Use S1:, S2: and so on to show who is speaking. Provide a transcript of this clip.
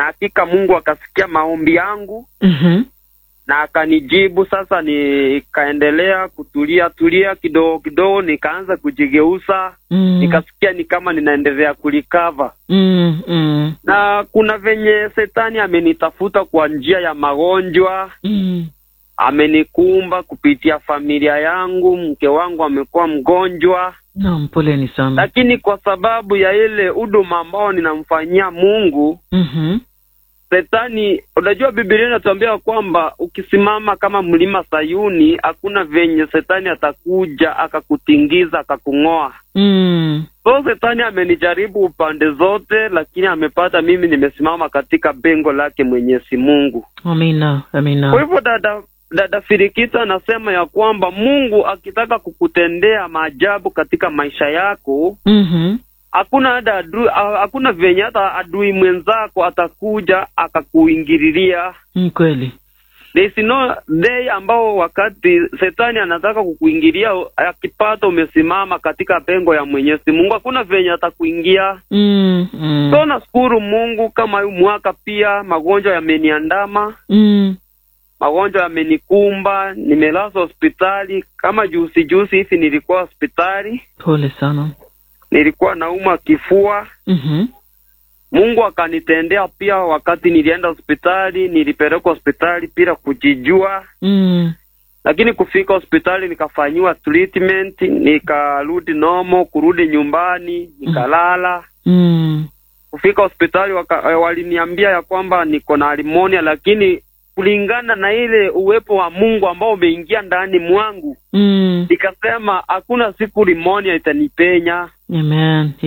S1: na hakika Mungu akasikia maombi yangu
S2: Mhm.
S1: na akanijibu. Sasa nikaendelea kutulia tulia kidogo kidogo, nikaanza kujigeuza,
S2: Mm.
S1: nikasikia ni kama ninaendelea kulikava
S2: Mm. Mm.
S1: na kuna venye setani amenitafuta kwa njia ya magonjwa,
S2: Mm.
S1: amenikumba kupitia familia yangu. Mke wangu amekuwa mgonjwa,
S2: Naam, poleni sana.
S1: lakini kwa sababu ya ile huduma ambao ninamfanyia Mungu,
S2: Mhm.
S1: Setani, unajua Biblia inatuambia kwamba ukisimama kama mlima Sayuni, hakuna venye setani atakuja akakutingiza akakung'oa.
S2: Mm.
S1: So setani amenijaribu upande zote, lakini amepata mimi nimesimama katika bengo lake Mwenyezi Mungu.
S2: Amina. Amina.
S1: Kwa hivyo dada dada Firikita anasema ya kwamba Mungu akitaka kukutendea maajabu katika maisha yako,
S2: Mhm.
S1: hakuna hata adui, ha- hakuna venye hata adui mwenzako atakuja akakuingililia.
S2: Ni kweli.
S1: There is no day ambao wakati setani anataka kukuingilia, akipata umesimama katika pengo ya Mwenyezi Mungu, hakuna venye atakuingia.
S2: Mm. Mm.
S1: So nashukuru Mungu kama huu mwaka pia magonjwa yameniandama,
S2: Mm.
S1: magonjwa yamenikumba, nimelazwa hospitali. Kama juzi juzi hivi nilikuwa hospitali,
S2: Pole sana.
S1: nilikuwa naumwa kifua.
S2: Mhm.
S1: Mungu akanitendea pia. Wakati nilienda hospitali, nilipelekwa hospitali bila kujijua,
S2: Mm.
S1: lakini kufika hospitali nikafanyiwa treatment, nikarudi normal, kurudi nyumbani nikalala.
S2: Mm.
S1: Kufika hospitali waka, eh, waliniambia ya kwamba niko na pneumonia, lakini kulingana na ile uwepo wa Mungu ambao umeingia ndani mwangu,
S2: Mm.
S1: nikasema hakuna siku pneumonia itanipenya.
S2: Amen.